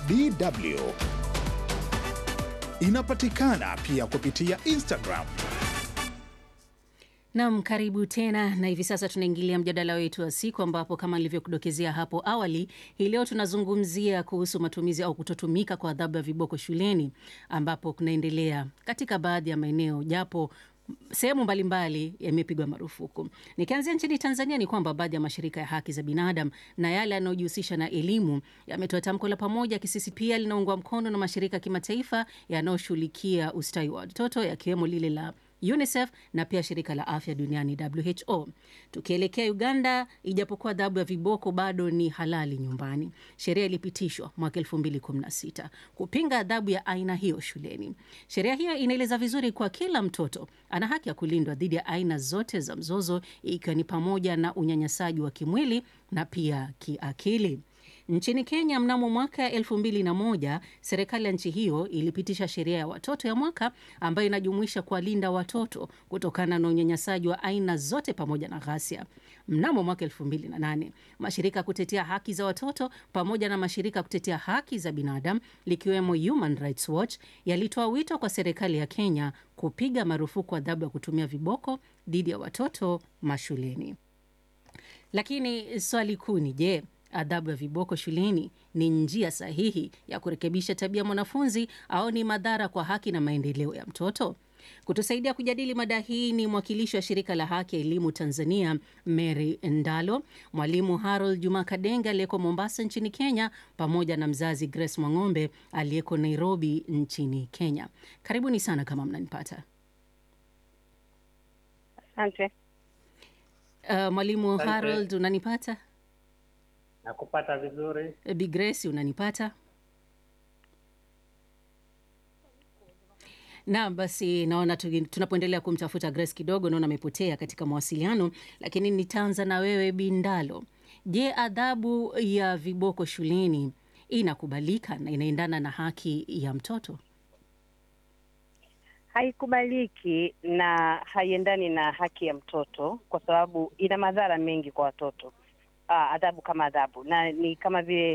DW. Inapatikana pia kupitia Instagram. Nam, karibu tena, na hivi sasa tunaingilia mjadala wetu wa siku, ambapo kama nilivyokudokezea hapo awali, hii leo tunazungumzia kuhusu matumizi au kutotumika kwa adhabu ya viboko shuleni, ambapo kunaendelea katika baadhi ya maeneo, japo sehemu mbalimbali yamepigwa marufuku. Nikianzia nchini Tanzania, ni kwamba baadhi ya mashirika ya haki za binadamu na yale yanayojihusisha na elimu yametoa tamko la pamoja. Kisisi pia linaungwa mkono na mashirika ya kimataifa yanayoshughulikia ustawi wa watoto yakiwemo lile la UNICEF na pia shirika la afya duniani WHO. Tukielekea Uganda, ijapokuwa adhabu ya viboko bado ni halali nyumbani, sheria ilipitishwa mwaka 2016 kupinga adhabu ya aina hiyo shuleni. Sheria hiyo inaeleza vizuri kwa kila mtoto ana haki ya kulindwa dhidi ya aina zote za mzozo, ikiwa ni pamoja na unyanyasaji wa kimwili na pia kiakili. Nchini Kenya mnamo mwaka elfu mbili na moja serikali ya nchi hiyo ilipitisha sheria ya watoto ya mwaka ambayo inajumuisha kuwalinda watoto kutokana na unyanyasaji wa aina zote pamoja na ghasia. Mnamo mwaka elfu mbili na nane mashirika ya kutetea haki za watoto pamoja na mashirika ya kutetea haki za binadamu likiwemo Human Rights Watch yalitoa wito kwa serikali ya Kenya kupiga marufuku adhabu ya kutumia viboko dhidi ya watoto mashuleni. Lakini swali kuu ni je, adhabu ya viboko shuleni ni njia sahihi ya kurekebisha tabia mwanafunzi au ni madhara kwa haki na maendeleo ya mtoto? Kutusaidia kujadili mada hii ni mwakilishi wa shirika la haki ya elimu Tanzania, Mary Ndalo, mwalimu Harold Juma Kadenga aliyeko Mombasa nchini Kenya, pamoja na mzazi Grace Mwang'ombe aliyeko Nairobi nchini Kenya. Karibuni sana kama mnanipata. Asante. Uh, mwalimu Asante. Harold unanipata? Nakupata vizuri. Bi Grace unanipata? Naam, basi naona tu- tunapoendelea kumtafuta Grace kidogo, naona amepotea katika mawasiliano, lakini nitaanza na wewe Bindalo. Je, adhabu ya viboko shuleni inakubalika na inaendana na haki ya mtoto? Haikubaliki na haiendani na haki ya mtoto kwa sababu ina madhara mengi kwa watoto. Ah, adhabu kama adhabu na ni kama vile